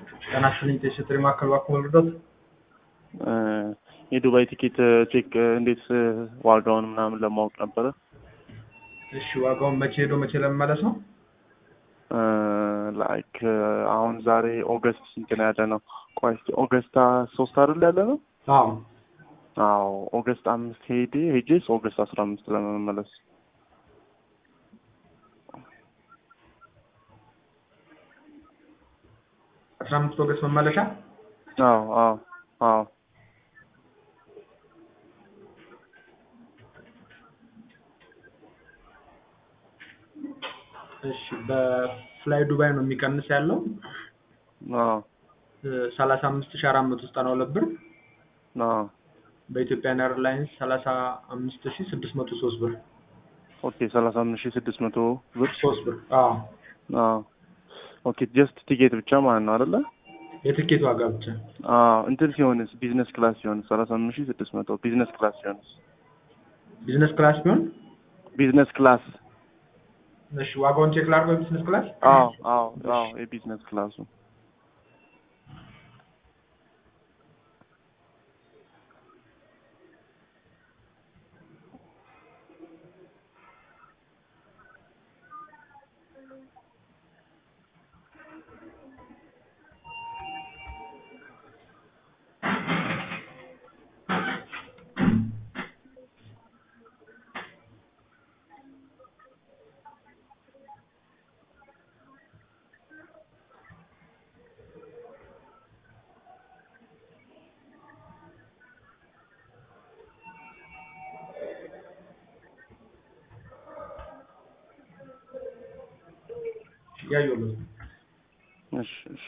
ጤና ይስጥልኝ ቴስትሪ ማዕከል እባክዎ ልርዳዎት? የዱባይ ቲኬት ቼክ እንዴት ዋጋውን ምናምን ለማወቅ ነበረ። እሺ ዋጋውን መቼ ሄዶ መቼ ለመመለስ ነው? ላይክ አሁን ዛሬ ኦገስት ስንት ነው ያለ ነው? ቆይ እስኪ ኦገስት ሶስት አይደል ያለ ነው? አዎ አዎ ኦገስት አምስት ሄዴ ሄጄ ኦገስት አስራ አምስት ለመመለስ አስራ አምስት ኦገስት መመለሻ አዎ አዎ አዎ እሺ በፍላይ ዱባይ ነው የሚቀንስ ያለው አዎ ሰላሳ አምስት ሺ አራት መቶ ዘጠና ሁለት ብር አዎ በኢትዮጵያን ኤርላይንስ ሰላሳ አምስት ሺ ስድስት መቶ ሶስት ብር ኦኬ ሰላሳ አምስት ሺህ ስድስት መቶ ብር ሶስት ብር አዎ አዎ ኦኬ ጀስት ቲኬት ብቻ ማለት ነው አይደለ? የትኬት ዋጋ ብቻ አዎ እንትን ሲሆንስ ቢዝነስ ክላስ ሲሆንስ ሰላሳ አምስት ሺህ ስድስት መቶ ቢዝነስ ክላስ ሲሆንስ ቢዝነስ ክላስ ቢሆን ቢዝነስ ክላስ እሺ ዋጋውን ቼክ ላድርገው የቢዝነስ ክላስ አዎ አዎ አዎ የቢዝነስ ክላሱ ያየሁለት እሺ እሺ